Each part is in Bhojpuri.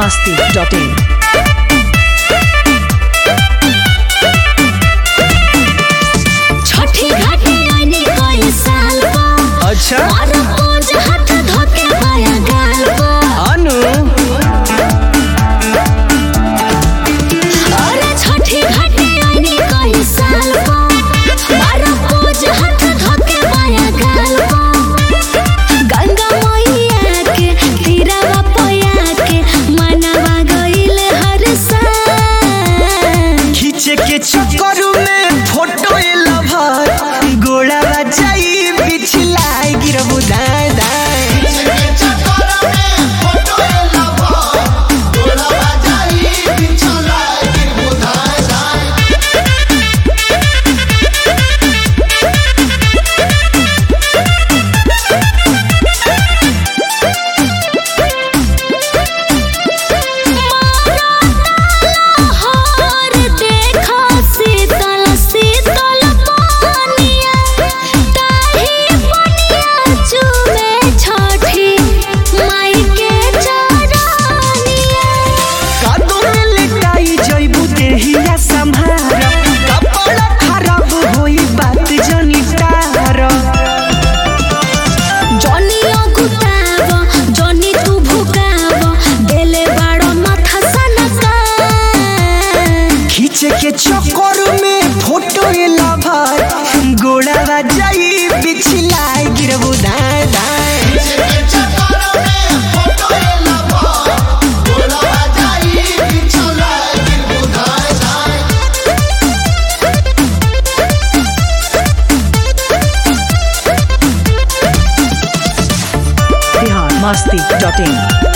masti.in. छठी घाटी आईनी कई साल पर अच्छा और पूज हाथ धोके पाया गाल पर अनु अरे छठी घाटी आईनी कई साल पर और पूज हाथ धोके पाया गाल पर गंगा मैया के तीरवा पया के मनवा गइल हर साल खींचे के चक्कर में फोटो लभर गोड़ा जाई बिछलाई गिरबू दाए दाए हार देखा शीतल शीतल पानिया ताही पनिया चुमे छठी माई के चरनिया कादो में लेटाई जइबू देहिया संभार कपड़ा खराब होई बात जनी तार जनी अगुताव जनी तू भुकाव देले बाड़ो माथा सनका खींचे के चक्कर में फोटो लभर गोड़ा जाई बिछलाई गिरबू दाए दाए Bihar masti.in.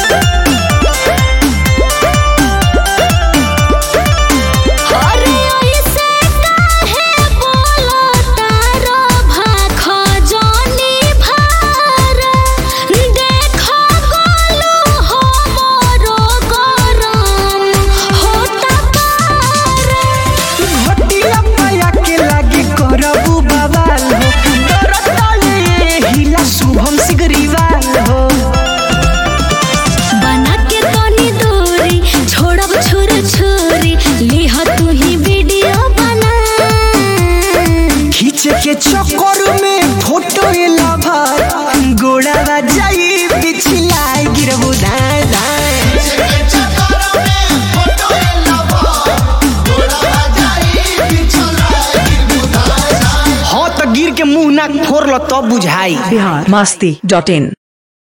अरे ऐसे काहे बोलो तारो भाखो जनी भार देखो गोलू हो मोरो गरम होता पार घटिया पाया के लागे करबू बवाल हो डरताले हिला शुभम सिगरीवाल हो बना के तनी दूरी छोड़ब छुर छुरी लिह तू ही वीडियो बना खींचे के चक्कर में फोटो लभर गोड़ा जाई बिछलाई गिरबू दाए दाए हाँ तो गिर के मुंह नाक फोड़ लो तब बुझाई Bihar masti.in.